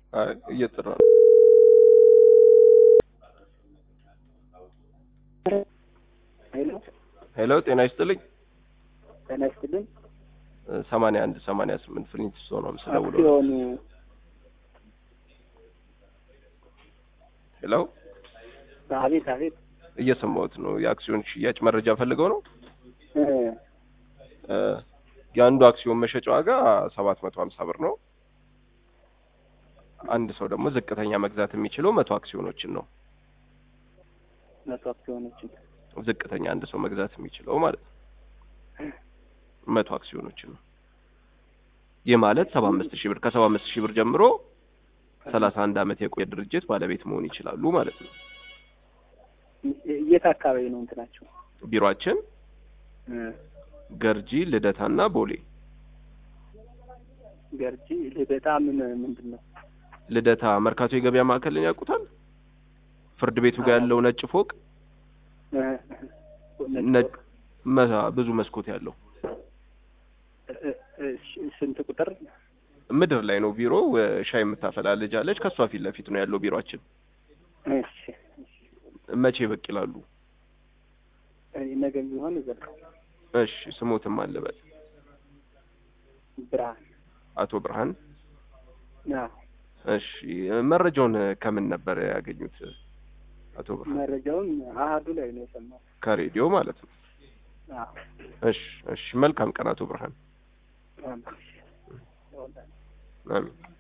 አይ እየጠራ ነው። ሄሎ ሄሎ ጤና ይስጥልኝ። ጤና ይስጥልኝ። ሰማንያ አንድ ሰማንያ ስምንት ፍሊንት ስቶን ነው የምስደውለው። አክሲዮን ሄሎ አቤት አቤት እየሰማሁት ነው። የአክሲዮን ሽያጭ መረጃ ፈልገው ነው። እ እ የአንዱ አክሲዮን መሸጫ ዋጋ ሰባት መቶ ሀምሳ ብር ነው። አንድ ሰው ደግሞ ዝቅተኛ መግዛት የሚችለው መቶ አክሲዮኖችን ነው። መቶ አክሲዮኖችን ዝቅተኛ አንድ ሰው መግዛት የሚችለው ማለት ነው መቶ አክሲዮኖችን ነው። ይህ ማለት ሰባ አምስት ሺህ ብር ከሰባ አምስት ሺህ ብር ጀምሮ ሰላሳ አንድ አመት የቆየ ድርጅት ባለቤት መሆን ይችላሉ ማለት ነው። የት አካባቢ ነው እንትናቸው? ቢሮአችን እ ገርጂ ልደታና ቦሌ ገርጂ ልደታ ምን ምንድን ነው? ልደታ መርካቶ የገበያ ማዕከልን ያውቁታል? ፍርድ ቤቱ ጋር ያለው ነጭ ፎቅ እ ነጭ መ- ብዙ መስኮት ያለው እ- እ- ስንት ቁጥር? ምድር ላይ ነው ቢሮ። ሻይ የምታፈላ ልጅ አለች። ከእሷ ፊት ለፊት ነው ያለው ቢሮአችን። እሺ መቼ ብቅ ይላሉ? እኔ ነገ ቢሆን እዘልቃለሁ። እሺ ስሞትም አለበት ብርሃን አቶ ብርሃን። አዎ እሺ መረጃውን ከምን ነበር ያገኙት? አቶ ብርሃን መረጃውን አሀዱ ላይ ነው የሰማሁት። ከሬዲዮ ማለት ነው። አዎ እሺ እሺ መልካም ቀን አቶ ብርሃን። አዎ። አሜን።